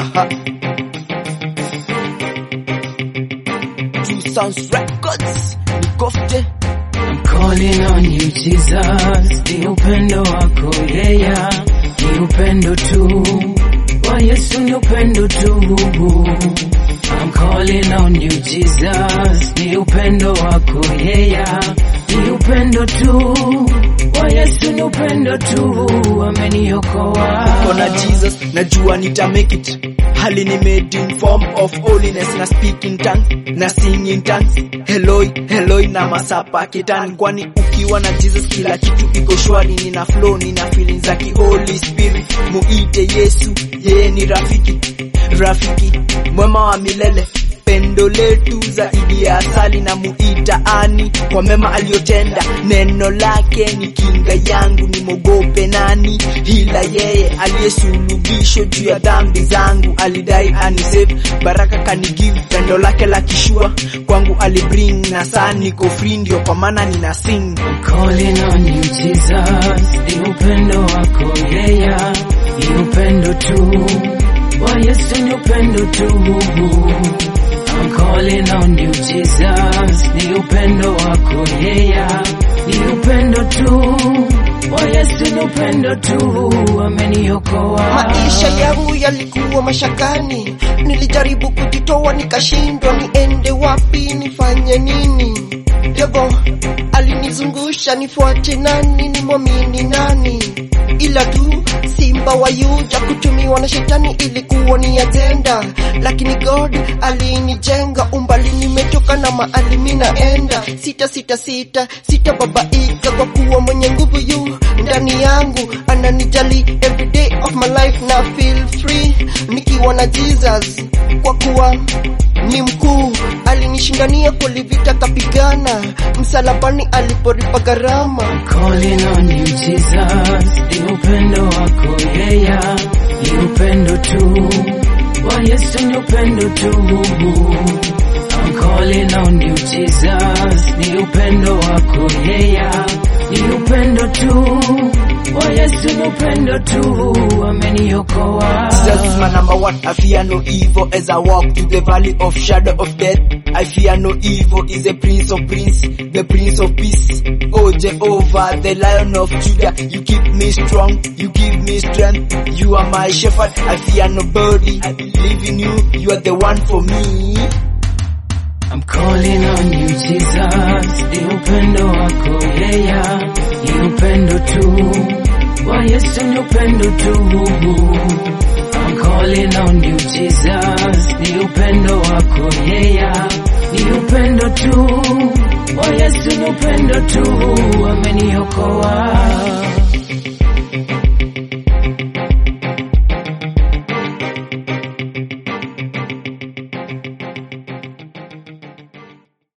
Aha. Two Sounds Records. Nikofte. I'm calling on you Jesus, ni upendo wako yeya, ni upendo tu wa Yesu, ni upendo tu. I'm calling on you Jesus, ni upendo wako yeya, ni upendo tu wa Yesu, ni upendo tu, ameniokoa. Kona Jesus, najua nita make it. Hali ni made in form of holiness na speak in tongues na sing in tongues. Heloi, heloi na masapa kitani kwani ukiwa na Jesus kila kitu iko shwari, nina flow, nina feelings za ki Holy Spirit. Muite Yesu, yeye ni rafiki, rafiki mwema wa milele pendo letu zaidi ya asali na muita ani kwa mema aliyotenda. Neno lake ni kinga yangu, nimogope nani? Hila yeye aliyesulubishwa juu ya dhambi zangu, alidai anisave, baraka kanigive, pendo lake la kishua kwangu alibring, na saa niko free, ndio kwa maana nina sing. calling on you Jesus, ni upendo wako yeya, ni upendo tu wa Yesu, ni upendo tu. I'm calling on you Jesus, ni upendo wako yeya, ni upendo tu wa Yesu, ni upendo tu, ameniokoa. Maisha yangu yalikuwa mashakani, nilijaribu kujitoa nikashindwa, niende wapi, nifanye nini? Devo alinizungusha, nifuate nani, nimwamini nani? Ila tu simba wa Yuda kutumiwa na shetani ilikuwa ni ajenda, lakini God alinijenga, umbali nimetoka na mahali minaenda. Sita sita sita sita babaika, kwa kuwa mwenye nguvu yu ndani yangu, ananijali every day of my life na feel free nikiwa na Jesus, kwa kuwa ni mkuu, alinishindania kulivita, kapigana msalabani aliporipa gharama. calling on you Jesus, ni upendo wako yeya, ni upendo tu wa Yesu, ni upendo tu. I'm calling on you Jesus, ni upendo wako yeya, ni upendo tu wa Yesu, ni upendo tu, ameniokoa. Jesus is my number one. I fear no evil as I walk through the valley of shadow of death. I fear no evil. Is the Prince of Prince, the Prince of Peace. Oh Jehovah, the Lion of Judah. You keep me strong. You give me strength. You are my shepherd. I fear nobody. I believe in you. You are the one for me. I'm calling on you Jesus, ni upendo wako yeya, ni upendo tu wa Yesu, ni upendo tu. I'm calling on you Jesus, ni upendo wako yeya, ni upendo tu wa Yesu, ni upendo tu,